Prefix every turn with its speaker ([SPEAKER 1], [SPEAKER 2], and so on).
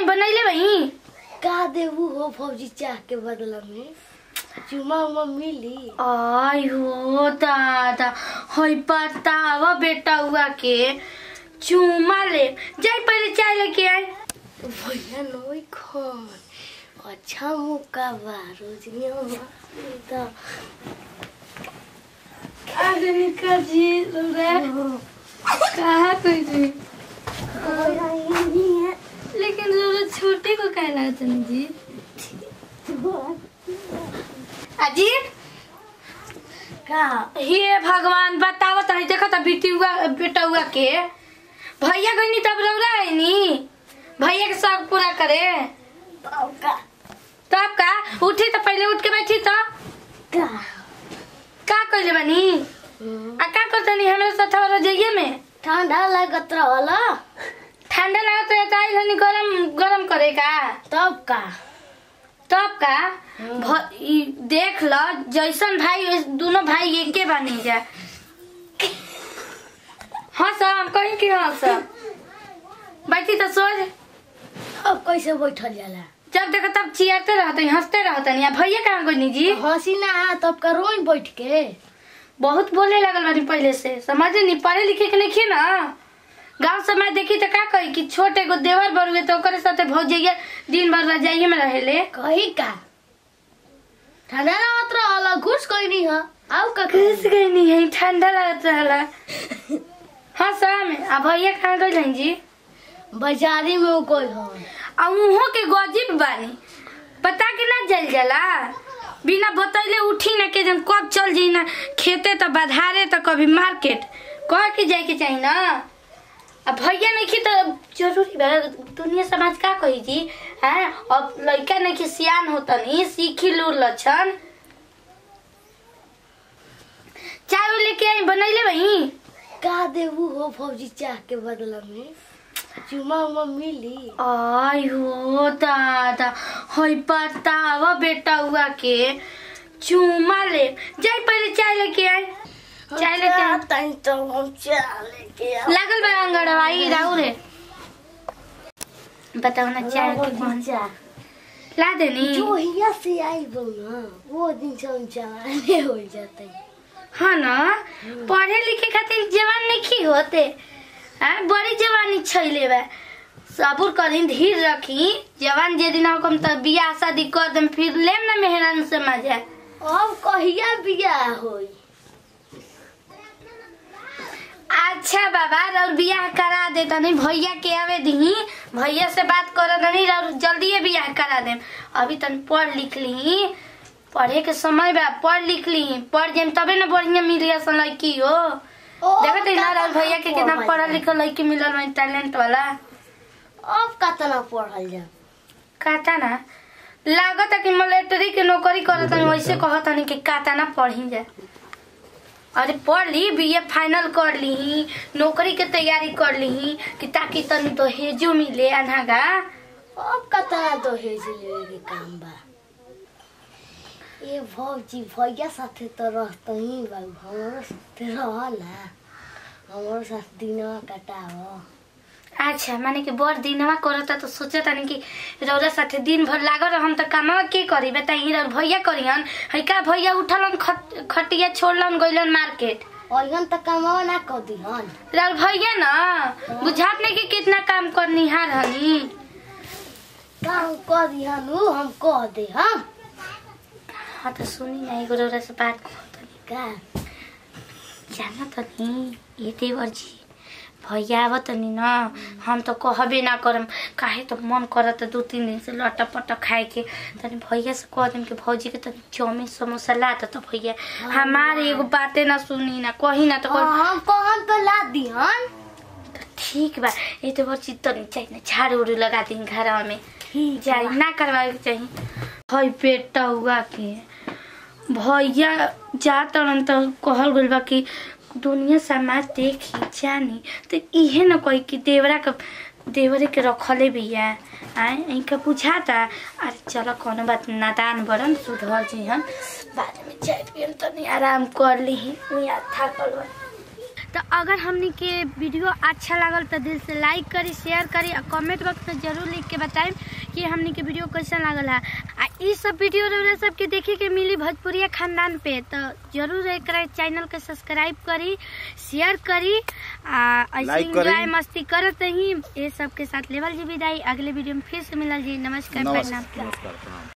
[SPEAKER 1] बनैले बही
[SPEAKER 2] का देबू हो फौजी चाह के बदला में चुमा उमा मिली
[SPEAKER 1] आई हो दादा हई बतावा बेटा हुआ के चूमा ले जाई पहले चाय लेके आए
[SPEAKER 2] भैया नई खान अच्छा मौका बा रोजनिया तो
[SPEAKER 1] अरे निका जी रे कहा कोई जी लेकिन जरूरत छोटे को कह रहा था जी अजी
[SPEAKER 2] का
[SPEAKER 1] हे भगवान बताओ तनी देखो तो बेटी हुआ बेटा हुआ के भैया गनी तब रौरा है नी भैया के शौक पूरा करे
[SPEAKER 2] का
[SPEAKER 1] तब का उठी तो पहले उठ के बैठी तो
[SPEAKER 2] का
[SPEAKER 1] का कइले बानी आ का करतनी हमें साथ वाला जइए में
[SPEAKER 2] ठंडा लागत रहला
[SPEAKER 1] ठंडा लागत है तो आई हनी गरम गरम करे का
[SPEAKER 2] तब का
[SPEAKER 1] तब का भ- ई देख ल जैसन भाई वैस- दोनों भाई एके बनी जा हाँ सब हम कहीं की हाँ सब बैठी तो सोच
[SPEAKER 2] अब कैसे बैठल जाला
[SPEAKER 1] जब देखो तब चियाते रहते हंसते रहते नहीं भैया कहाँ गई जी
[SPEAKER 2] हंसी ना आ तब का रोई बैठ के
[SPEAKER 1] बहुत बोले लगल बानी पहले से समझ नहीं पढ़े लिखे के नहीं ना गांव समाज देखी तो का कही कि छोटे को देवर बरुए तो ओकरे साथे भौजैया दिन भर रजाइए में रहेले
[SPEAKER 2] कही का ठंडा लागत रहला घुस कोई नहीं है आउ का
[SPEAKER 1] घुस गई नहीं है ठंडा लगत रहला हाँ शाम आ भैया कहाँ गई जी
[SPEAKER 2] बाजारी में वो कोई हो
[SPEAKER 1] आ उहो के गजीब बानी पता कि ना जल जाला बिना बतैले उठी ना के जन कब चल जाई ना खेते तो बधारे तो कभी मार्केट कह के जाए के चाहिए ना अब भैया नहीं की तो जरूरी बा दुनिया समाज का कही जी हैं अब लड़का नहीं की सियान होता नहीं सीखी लूर लक्षण चाय वाय लेके आई बनैले वही
[SPEAKER 2] का देबू हो फौजी चाह के बदला में चुमा उमा मिली
[SPEAKER 1] आई हो दादा हई बतावा बेटा हुआ के चूमा ले जाई पहले चाय लेके आए चाय लेके आए
[SPEAKER 2] तनी तो हम चाह लेके आ
[SPEAKER 1] लागल बा अंगड़वाई राहु रे बताओ ना चाय के कौन
[SPEAKER 2] चाह
[SPEAKER 1] ला देनी
[SPEAKER 2] जो हिया से आई बो ना वो दिन से हम चलाने हो जाते
[SPEAKER 1] हाँ ना पढ़े लिखे खातिर जवान नहीं होते हाँ बड़ी जवानी छैले बा सबूर करी धीर रखी जवान जे दिन हम तो बियाह शादी कर देम फिर लेम ना मेहरान से मजा
[SPEAKER 2] अब कहिया बियाह होई
[SPEAKER 1] अच्छा बाबा और बियाह करा दे तनी भैया के आवे दी भैया से बात कर तनी और जल्दी बियाह करा दे अभी तन पढ़ लिख ली पढ़े के समय बा पढ़ लिख ली पढ़ जेम तबे ना बढ़िया मिली असन लड़की हो देखत है ना राहुल भैया के कितना पढ़ल लिखल लड़की मिलल में टैलेंट वाला
[SPEAKER 2] अब कतना पढ़ल जा
[SPEAKER 1] काता ना लागत है कि मिलिट्री के नौकरी करत हनी वैसे कहत हनी कि काता ना पढ़ी जा अरे पढ़ ली बीए फाइनल कर ली नौकरी के तैयारी कर ली कि ताकि तनी तो हेजो मिले अनहागा
[SPEAKER 2] अब कतना तो हेज लेवे के काम बा ए भौजी भैया साथे तो रहते ही बा हमारो साथे रहला हमारो साथ दिनवा कटाव
[SPEAKER 1] अच्छा माने कि बड़ दिनवा करता तो सोचत हनी कि रौरा साथे दिन भर लागल हम तो कामवा के करी बताई रौर भैया करियन है का भैया उठलन खट, खटिया छोड़लन गइलन मार्केट
[SPEAKER 2] अइहन त कमावा ना कर दिहन
[SPEAKER 1] राहुल भैया ना बुझात नहीं कि कितना काम करनिहार हनी
[SPEAKER 2] काम कर दिहन उ हम कह दे हम
[SPEAKER 1] हाँ तो सुनी ना एगो रौरा से बात कहतनी
[SPEAKER 2] का
[SPEAKER 1] जाना तनी ये देवर जी भैया आव तनी ना हम तो कहबे ना करम काहे तो मन करत दू तीन दिन से लटा पटा खाए के तनी भैया से कह देम कि भौजी के तनी चाउमीन समोसा ला दे तो भैया हमारे एगो बातें ना सुनी ना कही ना तो कही
[SPEAKER 2] हाँ, हम कहन तो ला दिहन
[SPEAKER 1] ठीक बा ये तो बच्ची तनी चाहिए ना झाड़ू उड़ू लगा दी घर में
[SPEAKER 2] ठीक
[SPEAKER 1] जाई ना करवाए के चाहिए हई बेटा हुआ के भैया जा तरन तो कहल गइल बा कि दुनिया समाज देखी जानी तो इहे न कही कि देवरा के देवरे के रखले बिया आए इनका बुझाता अरे चलो कोनो बात नादान बड़न सुधर जी हम बाद में चाय पियम तनी आराम कर ली यहाँ थाकल बा तो अगर हमनी के वीडियो अच्छा लागल तो दिल से लाइक करी शेयर करी और कमेंट बॉक्स में जरूर लिख के बताएं कि हमनी के वीडियो कैसा लागल है आ ई सब वीडियो रउरा सबके देखे के मिली भोजपुरिया खानदान पे तो जरूर एक चैनल के सब्सक्राइब करी शेयर करी आ ऐसे
[SPEAKER 3] Like करी।
[SPEAKER 1] एंजॉय मस्ती करत रही ये सब के साथ लेवल जी विदाई अगले वीडियो में फिर से मिलल जी नमस्कार
[SPEAKER 3] नमस्कार
[SPEAKER 1] प्रणाम
[SPEAKER 3] नमस्कार प्रणाम